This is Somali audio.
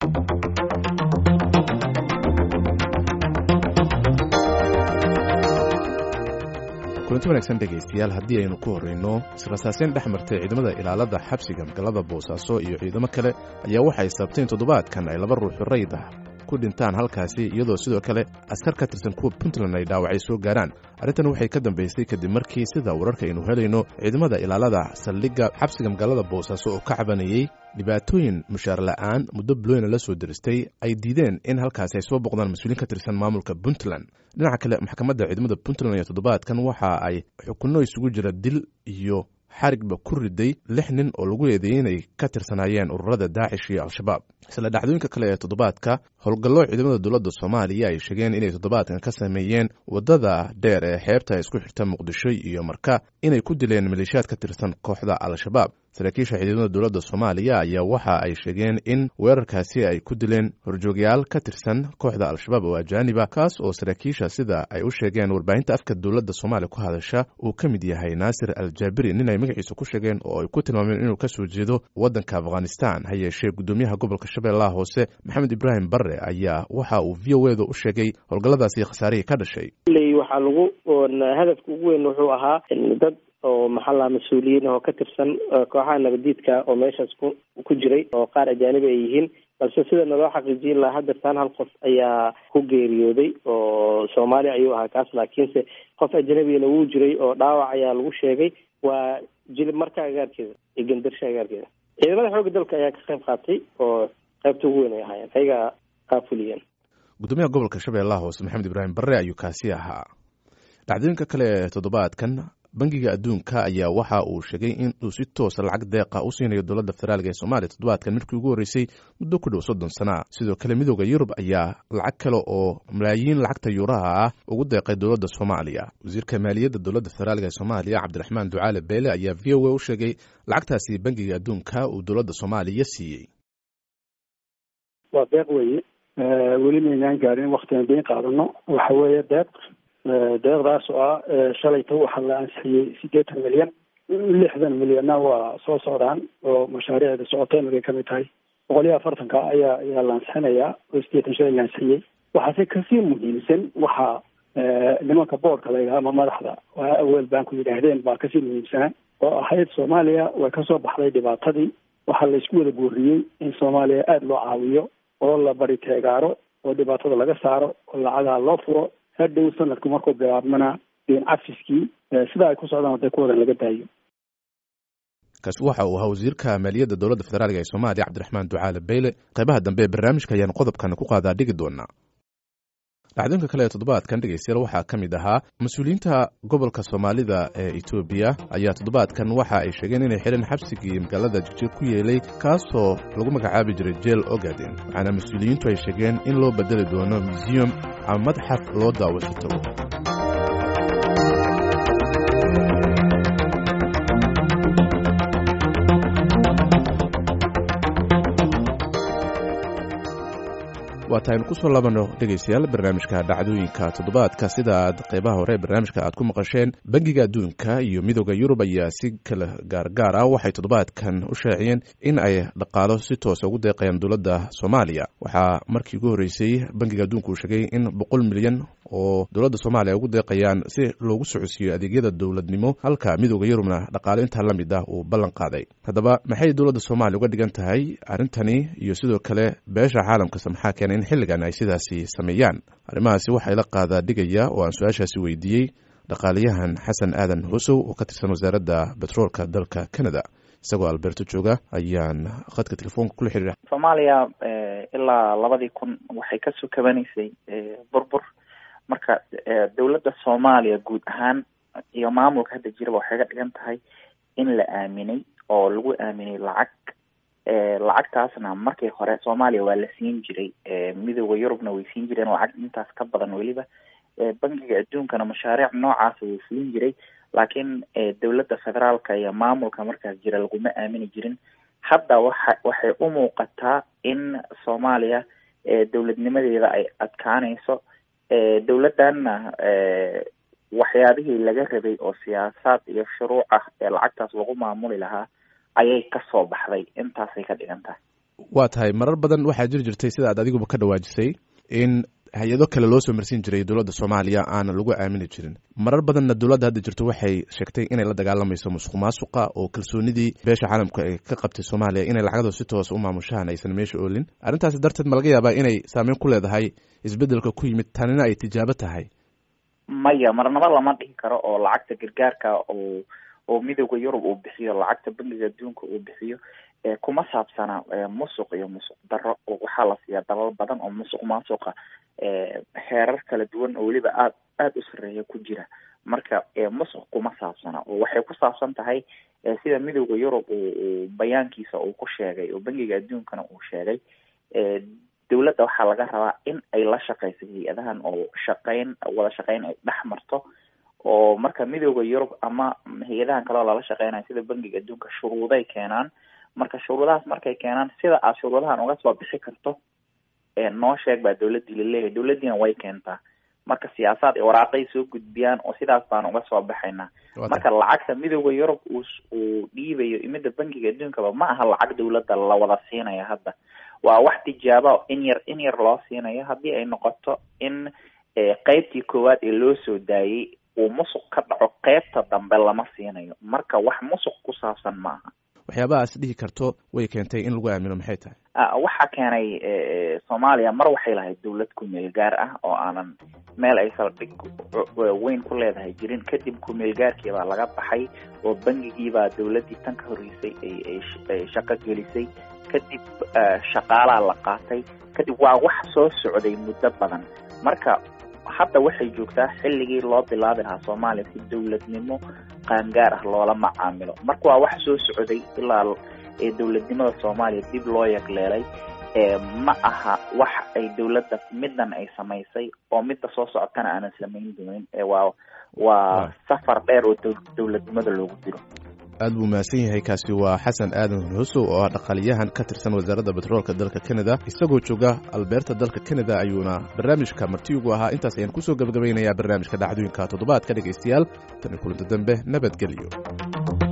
kulanti wanaagsan dhegaystayaal haddii aynu ku horrayno israsaaseyn dhex martay ciidamada ilaalada xabsiga magaalada boosaaso iyo ciidamo kale ayaa waxay sabteen toddobaadkan ay laba ruuxu rayd ah ku dhintaan halkaasi iyadoo sidoo kale askar ka tirsan kuwa puntland ay dhaawacay soo gaaraan arrintan waxay ka dambaysay kadib markii sida wararka aynu helayno ciidamada ilaalada saldhigga xabsiga magaalada boosaaso oo ka cabanayey dhibaatooyin mushaar la'aan muddo bulooyna la soo diristay ay diideen in halkaasi ay soo boqdaan mas-uuliin ka tirsan maamulka puntland dhinaca kale maxkamadda ciidamada puntland iyo toddobaadkan waxa ay xukunno isugu jira dil iyo xarigba ku riday lix nin oo lagu eedeeyey inay ka tirsanaayeen ururada daacish iyo al-shabaab isla dhacdooyinka kale ee toddobaadka howlgallo ciidamada dowladda soomaaliya ay sheegeen inay toddobaadkan ka sameeyeen waddada dheer ee xeebta isku xirta muqdisho iyo marka inay ku dileen maleeshiyaad ka tirsan kooxda al-shabaab saraakiisha ciidamada dowladda soomaaliya ayaa waxa ay sheegeen in weerarkaasi ay ku dileen horjoogyaal ka tirsan kooxda al-shabaab oo ajaaniba kaas oo saraakiisha sida ay u sheegeen warbaahinta afka dowladda soomaaliya ku hadasha uu ka mid yahay naasir aljaabiri nin ay magaciisa ku sheegeen oo ay ku tilmaameen inuu ka soo jeedo waddanka afghanistan ha yeeshee guddoomiyaha gobolka shabeellaha hoose maxamed ibraahim barre ayaa waxa uu v o eeda u sheegay howlgalladaasi khasaarihii ka dhashay waxaa lagu hadafka ugu weyn wuxuu ahaa dad oo maxaa laha mas-uuliyiin oo ka tirsan kooxaha nabadiidka oo meeshaas ku ku jiray oo qaar ajaanibi ay yihiin balse sida naloo xaqiijin lahaa hadeertaan hal qof ayaa ku geeriyooday oo soomaaliya ayuu ahaa kaas laakiinse qof ajnabigana wuu jiray oo dhaawac ayaa lagu sheegay waa jilib marka agaarkeeda iyo gandarsha agaarkeeda ciidamada xoogga dalka ayaa ka qayb qaatay oo qaybta ugu weyn ay ahaayeen ayagaa qaafuliyeen gudoomiyaha gobolka shabeellaha hoose maxamed ibraahim barre ayuu kaasi ahaa dhacdooyinka kale ee toddobaadkan bangiga adduunka ayaa waxa uu sheegay in uu si toosa lacag deeqa u siinayo dowladda federaalk ee soomaaliya toddobaadkan markii ugu horreysay muddo ku dhow soddon sana sidoo kale midooda yurub ayaa lacag kale oo malaayiin lacagta yuuraha ah ugu deeqay dowladda soomaaliya wasiirka maaliyadda dowladda federaalk ee soomaaliya cabdiraxmaan ducaale beele ayaa v o a u sheegay lacagtaasi bangiga adduunka uu dowladda soomaaliya siiyey waa deeq weeye weli maynaan gaarin waktigan dayn qaadano waxa weeye deeq deeqdaas oo ah shalayta waxaa la ansixiyey siddeetan milyan lixdan milyanna waa soo socdaan oo mashaariicda socota imigay kamid tahay boqol iyo afartanka ayaa ayaa la ansixinayaa oo siddeetan shalay la ansixiyey waxaase kasii muhiimsan waxaa nimanka boordka la yidhaha ama madaxda aweel banku yidhaahdeen baa kasii muhiimsanaa oo ahayd soomaaliya way kasoo baxday dhibaatadii waxaa la isku wada guuriyey in soomaaliya aada loo caawiyo oo la bari teegaaro oo dhibaatada laga saaro oo lacagaa loo furo hadhow sanadku markuu bilaabmana deen cafiskii sida ay ku socdaan haday ku wadan laga daayo kaasi waxa uu ahaa wasiirka maaliyadda dowladda federaalk ee soomaaliya cabdiraxmaan ducaale beyle qaybaha dambe ee barnaamijka ayaan qodobkan ku qaadaa dhigi doonaa dhacdooyinka kale ee toddobaadkan dhegeystayaal waxaa ka mid ahaa mas-uuliyiinta gobolka soomaalida ee etoobiya ayaa toddobaadkan waxa ay sheegeen inay xidhan xabsigii magaalada jijir ku yeelay kaasoo lagu magacaabi jiray jeel ogaden waxaana mas-uuliyiintu ay sheegeen in loo bedeli doono museum ama madxaf loo daawasho tago waata aynu kusoo laabano dhegaystayaal barnaamijka dhacdooyinka toddobaadka sida aad qaybaha hore ee barnaamijka aad ku maqasheen bangiga adduunka iyo midooda yurub ayaa si kala gaargaar ah waxay toddobaadkan u shaaciyeen in ay dhaqaalo si toosa ugu deeqayaan dowladda soomaaliya waxaa markii ugu horreysay bangiga adduunka uu sheegay in boqol milyan oo dowladda soomaaliya ugu deeqayaan si loogu socodsiiyo adeegyada dowladnimo halka midooda yurubna dhaqaalo intaa la mid ah uu ballan qaaday haddaba maxay dowladda soomaaliya uga dhigan tahay arrintani iyo sidoo kale beesha caalamkase maxaa keenay in xilligan ay sidaasi sameeyaan arrimahaasi waxaa ila qaadaa dhigaya oo aan su-aashaasi weydiiyey dhaqaaliyahan xasan aadan hosow oo ka tirsan wasaaradda betroolka dalka canada isagoo alberto jooga ayaan khadka telefoonka kula xiriira soomaaliya ilaa labadii kun waxay kasoo kabanaysay burbur marka dowladda soomaaliya guud ahaan iyo maamulka hadda jiraba waxay ga dhigan tahay in la aaminay oo lagu aaminay lacag lacagtaasna markii hore soomaaliya waa la siin jiray midooda yurubna way siin jireen lacag intaas ka badan weliba bangiga adduunkana mashaariic noocaasa wuu fulin jiray laakiin dowladda federaalka iyo maamulka markaas jira laguma aamini jirin hadda waxa waxay u muuqataa in soomaaliya dowladnimadeeda ay adkaanayso dowladdanna waxyaabihii laga rabay oo siyaasaad iyo shuruuc ah ee lacagtaas lagu maamuli lahaa ayay kasoo baxday intaasay ka dhigan tahay waa tahay marar badan waxaa jiri jirtay sida aad adiguba ka dhawaajisay in hay-ado kale loo soo marsiin jiray dowladda soomaaliya aanan lagu aamini jirin marar badanna dowladda hadda jirto waxay sheegtay inay la dagaalamayso musuq maasuqa oo kalsoonidii beesha caalamka ay ka qabtay soomaaliya inay lacagdo si toos u maamushaan aysan meesha oolin arrintaasi darteed ma laga yaabaa inay saameyn ku leedahay isbeddelka ku yimid tanina ay tijaabo tahay maya marnaba lama dhihi karo oo lacagta gargaarka oo oo midooda yurub uu bixiyo lacagta bangiga adduunka uu bixiyo kuma saabsana musuq iyo musuq daro waxaa la siiyaa dalal badan oo musuq maasuqa heerar kala duwan oo weliba aad aada u sareeya ku jira marka musuq kuma saabsana oo waxay ku saabsan tahay sida midooda yurub uu bayaankiisa uu ku sheegay oo bangiga adduunkana uu sheegay dowladda waxaa laga rabaa in ay la shaqeyso hay-adahan oo shaqeyn wada shaqeyn ay dhex marto oo marka midooda yurub ama hay-adahan kaleo lala shaqeynayo sida bangiga adduunka shuruuday keenaan marka shuruudahaas markay keenaan sida aad shuruudahan uga soo bixi karto noo sheeg baa dowladdii laleeyahay dowladdiina way keentaa marka siyaasaad waraaqay soo gudbiyaan oo sidaas baan uga soo baxaynaa marka lacagta midooda yurub uu uu dhiibayo imida bangiga adduunkaba ma aha lacag dowladda la wada siinaya hadda waa wax tijaaba in yar in yar loo siinayo haddii ay noqoto in qeybtii koowaad ee loo soo daayey uu musuq ka dhaco qeybta dambe lama siinayo marka wax musuq ku saabsan ma aha waxyaabahaas dhihi karto way keentay in lagu aamino maxay tahay waxaa keenay soomaaliya mar waxay lahayd dowlad kumeel gaar ah oo aanan meel ay saldhig weyn ku leedahay jirin kadib kumeel gaarkii baa laga baxay oo bangigiibaa dowladdii tan ka horreysay ay shaqo gelisay kadib shaqaalaa la qaatay kadib waa wax soo socday muddo badan marka hadda waxay joogtaa xilligii loo bilaabi lahaa soomaaliya si dowladnimo qaangaar ah loola macaamilo marka waa wax soo socday ilaa dowladnimada soomaaliya dib loo yagleelay ma aha wax ay dowladda middan ay samaysay oo midda soo socotana aanan samayn doonin waa waa safar dheer oo dowladnimada loogu jiro aad buu mahadsan yahay kaasi waa xasan aadan husow oo ah dhaqaaliyahan ka tirsan wasaaradda betroolka dalka canada isagoo jooga albeerta dalka canada ayuuna barnaamijka martiyugu ahaa intaas ayaan kusoo gebagabaynayaa barnaamijka dhacdooyinka toddobaadka dhegaystayaal tan iyo kulinta dambe nabadgelyo